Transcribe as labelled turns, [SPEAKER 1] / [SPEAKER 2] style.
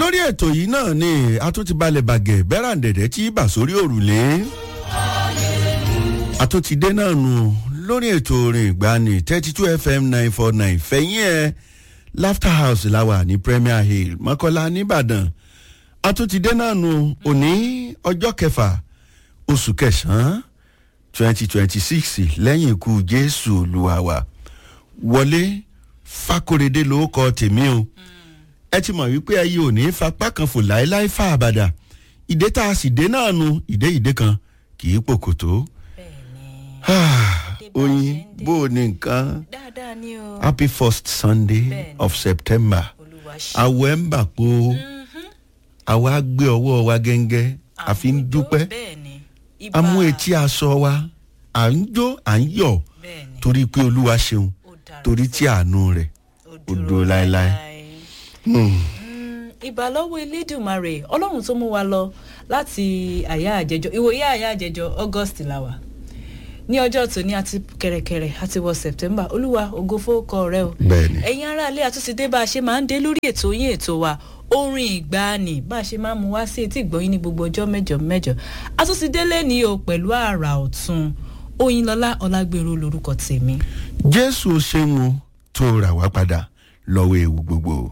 [SPEAKER 1] lórí ètò yìí náà ni a tún ti balẹ̀ bàgẹ́ bẹ́ràǹdẹ̀dẹ̀ tí bà sórí òrùlé a tún ti dé náà nù lórí ètò orin ìgbani thirty two fm nine four nine fẹ̀yìn ẹ̀ laughter house la wà ní premier hill mọ́kànlá nìbàdàn a tún ti dé náà nù òní ọjọ́ kẹfà oṣù kẹsàn-án twenty twenty six lẹ́yìn ikú jésù olúwa wa wọlé fákòrédé ló kọ tèmi o ẹ ti mọ̀ wípé ẹyẹ ò ní fapá kan fò láéláé fà àbàdà ìdè tá a sì dé náà nu ìdè ìdè kan kì í pòkòtó oyin bó o ní nǹkan
[SPEAKER 2] dáadáa ni o
[SPEAKER 1] happy first sunday
[SPEAKER 2] Bẹ́ẹ̀ni.
[SPEAKER 1] of september
[SPEAKER 2] olúwa ṣe
[SPEAKER 1] àwọ̀ ẹ̀ ń bà po àwa gbé ọwọ́ wa gẹ́ngẹ́ àfi ń dúpẹ́
[SPEAKER 2] bẹ́ẹ̀ ni
[SPEAKER 1] a mú etí aṣọ wa à ń jó à ń yọ̀
[SPEAKER 2] bẹ́ẹ̀ ni
[SPEAKER 1] torí pé olúwa ṣeun
[SPEAKER 2] ó dára
[SPEAKER 1] torí tí àánú rẹ̀ ó dúró láéláé. Hmm.
[SPEAKER 2] ìbà lọ́wọ́ elédùnmarè ọlọ́run tó mú wa lọ láti àyà àjẹjọ ìwòye àyà àjẹjọ august làwà ní ọjọ́ tòní àti kẹ̀rẹ̀kẹ̀rẹ̀ àti wọ september olúwa ògo fowókọ rẹ o
[SPEAKER 1] bẹ́ẹ̀ni
[SPEAKER 2] ẹ̀yin aráalé àtúnṣe bá a ṣe máa ń dé lórí ètò yín ètò wa orin ìgbàanì bá a ṣe máa ń mú wá sí etí ìgbọ́yìn ní gbogbo ọjọ́ mẹ́jọ mẹ́jọ àtúnṣe délé ní o pẹ̀lú àrà ọ̀tún oyinlọlá ọlágbèrú lorúkọ tèmi.
[SPEAKER 1] jésù ṣeun o tó rà wá padà lọ́wọ́ ewu gbogbo.